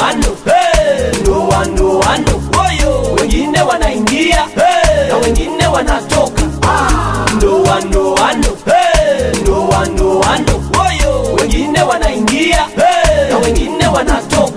ndoano hey, ndoa ndoano oyo wengine wanaingia hey, na wengine wanatoka ah, ndoa ndoano hey, ndoa ndoano oyo wengine wanaingia hey, na wengine wanatoka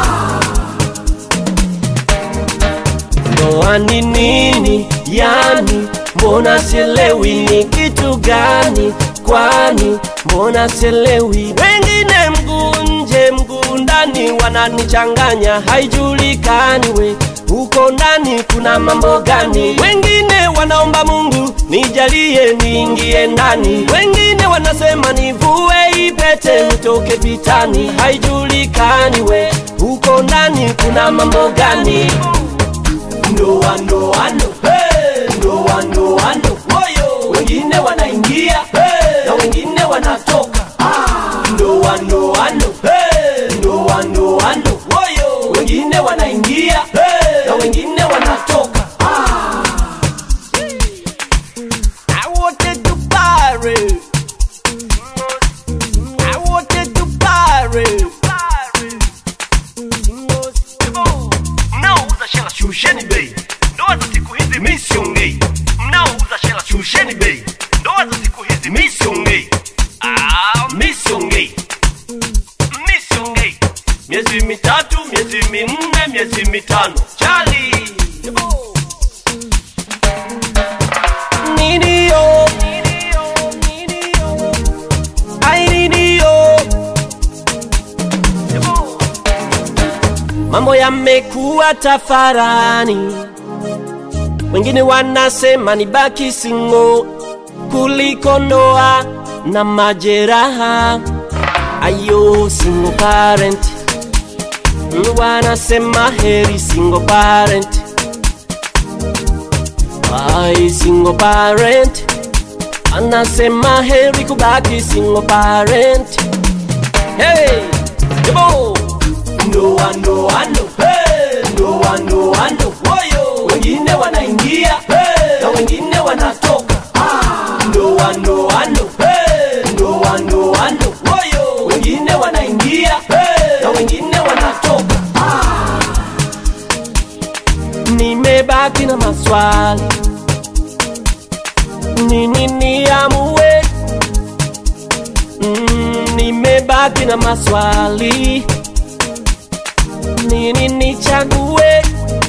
ndoa ni nini yani mbona sielewi ni kitu gani kwani mbona sielewi wengine mguu nje mguu ndani wananichanganya haijulikani we huko ndani kuna mambo gani wengine wanaomba mungu nijalie niingie ndani wengine wanasema nivue ipete nitoke vitani haijulikani we huko ndani kuna mambo gani ndoa ndoano hey, ndoa ndoano oyo wengine wanaingia hey, na wengine wanatoka ah, ndoa ndoano hey, ndoa ndoano oyo wengine wanaingia hey, na wengine wanatoka ah. I wanted to party. I wanted to party. mnaouza shela shusheni bei ndoa za siku hizi mi siongei mnaouza shela shusheni bei ndoa za siku hizi mi siongei Ah, mi siongei mi siongei miezi mitatu miezi minne miezi mitano chali Nidio. Ai, nidio. mambo yamekuwa tafarani wengine wanasema ni baki singo kuliko ndoa na majeraha ayo single parent Mm, wanasema heri single parent ai single parent anasema heri kubaki single parent hey yebo ndoa ndoano hey, ndoa ndoano woyo wengine wanaingia hey, na wengine wanatoka ah, ndoa ndoano hey, ndoa ndoano woyo wengine wanaingia hey, na wengine wanatoka ah. nimebaki na maswali nini niamue mm, nimebaki na maswali nini nichague